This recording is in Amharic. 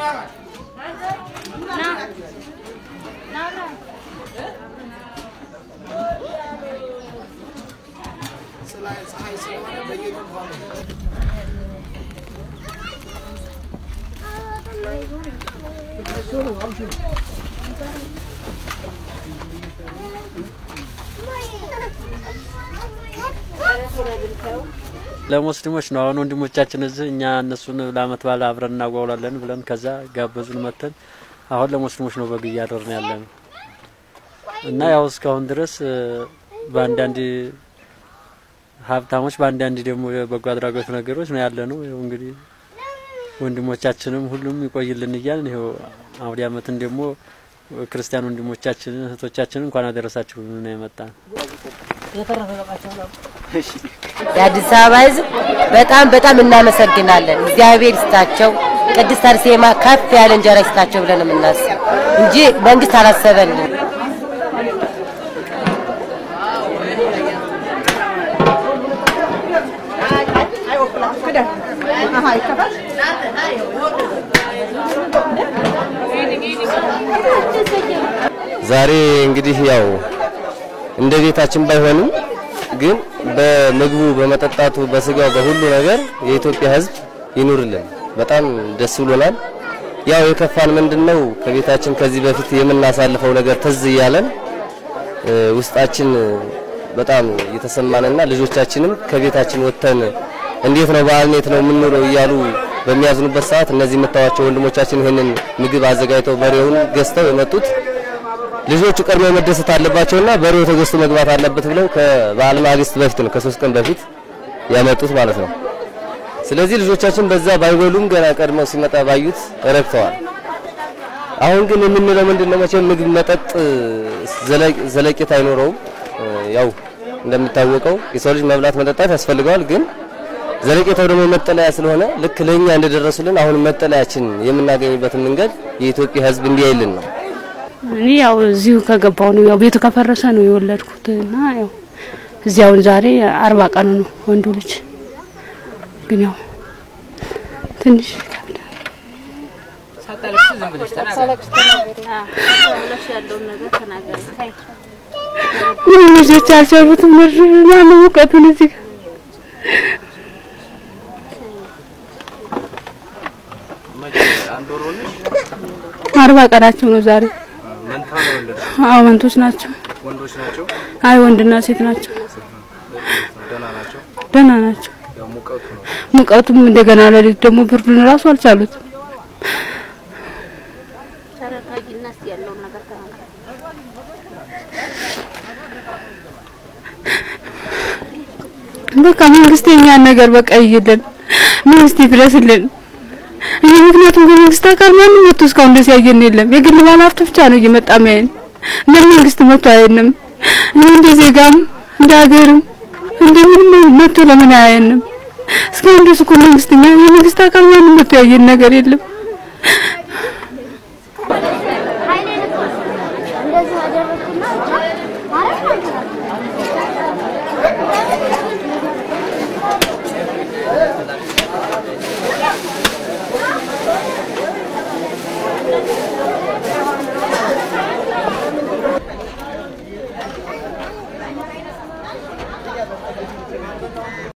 ለሙስሊሞች ነው። አሁን ወንድሞቻችን እዚህ እኛ እነሱን ለአመት በዓል አብረን እናጓውላለን ብለን ከዛ ጋበዙን መተን አሁን ለሙስሊሞች ነው በግ እያደርን ያለ ነው እና ያው እስካሁን ድረስ እ፣ በአንዳንድ ሀብታሞች በአንዳንድ ደግሞ የበጎ አድራጎት ነገሮች ነው ያለ ነው። ይኸው እንግዲህ ወንድሞቻችንም ሁሉም ይቆይልን እያልን ይኸው አውደ አመትን ደግሞ ክርስቲያን ወንድሞቻችን እህቶቻችን እንኳን አደረሳችሁ ነው የመጣ ነው። የአዲስ አበባ ሕዝብ በጣም በጣም እናመሰግናለን። እግዚአብሔር ይስጣቸው፣ ቅድስት አርሴማ ከፍ ያለ እንጀራ ይስጣቸው ብለን ነው የምናስብ እንጂ መንግስት አላሰበልን። ዛሬ እንግዲህ ያው እንደ ቤታችን ባይሆንም ግን በምግቡ፣ በመጠጣቱ፣ በስጋው፣ በሁሉ ነገር የኢትዮጵያ ሕዝብ ይኑርልን። በጣም ደስ ብሎናል። ያው የከፋን ምንድነው ከቤታችን ከዚህ በፊት የምናሳልፈው ነገር ትዝ እያለን እ፣ ውስጣችን በጣም እየተሰማንና ልጆቻችንም ከቤታችን ወጥተን እንዴት ነው በዓል እንዴት ነው የምንውለው እያሉ በሚያዝኑበት ሰዓት እነዚህ የምታዩዋቸው ወንድሞቻችን ይህንን ምግብ አዘጋጅተው በሬውን ገዝተው የመጡት ልጆቹ ቀድመው መደሰት አለባቸውና በሬው ተገዝቶ መግባት አለበት ብለው ከበዓል ማግስት በፊት ነው ከሶስት ቀን በፊት ያመጡት ማለት ነው። ስለዚህ ልጆቻችን በዛ ባይበሉም ገና ቀድመው ሲመጣ ባዩት ረክተዋል። አሁን ግን የምንለው ምንድነው መቼም ምግብ መጠጥ ዘለ- ዘለቄታ አይኖረውም። እ፣ ያው እንደሚታወቀው የሰው ልጅ መብላት መጠጣት ያስፈልገዋል። ግን ዘለቄታው ደግሞ መጠለያ ስለሆነ ልክ ለኛ እንደደረሱልን አሁን መጠለያችን የምናገኝበትን መንገድ የኢትዮጵያ ሕዝብ እንዲያይልን ነው። እኔ ያው እዚሁ ከገባው ነው ያው ቤቱ ከፈረሰ ነው የወለድኩት እና ያው እዚያውን ዛሬ አርባ ቀኑ ነው ወንዱ ልጅ ግን ያው ትንሽ ይከብዳል። ምንም ልጆች አልቻሉትም። ምር ማነው ሙቀቱን እዚህ ጋር አርባ ቀናቸው ነው ዛሬ። አዎ መንቶች ናቸው። ወንዶች ናቸው። አይ ወንድና ሴት ናቸው። ደህና ናቸው። ደህና ናቸው። ያው ሙቀቱ ነው። ሙቀቱም እንደገና ለሊት ደግሞ ብርዱን ራሱ አልቻሉት። በቃ መንግስት የኛን ነገር በቃ ይይልን፣ መንግስት ይድረስልን። ይህ ምክንያቱም ከመንግስት አካል ማንም መጥቶ እስካሁን ደስ ያየን የለም። የግል ባለሀብት ብቻ ነው እየመጣ ሚያየን። እንደ መንግስት መጥቶ አያየንም። እኔ እንደ ዜጋም እንደ ሀገርም እንደ ምንም መጥቶ ለምን አያየንም? እስካሁን ድረስ እኮ መንግስት እኛ የመንግስት አካል ማንም መጥቶ ያየን ነገር የለም። እንደዚህ አደረግኩና ማለት ነው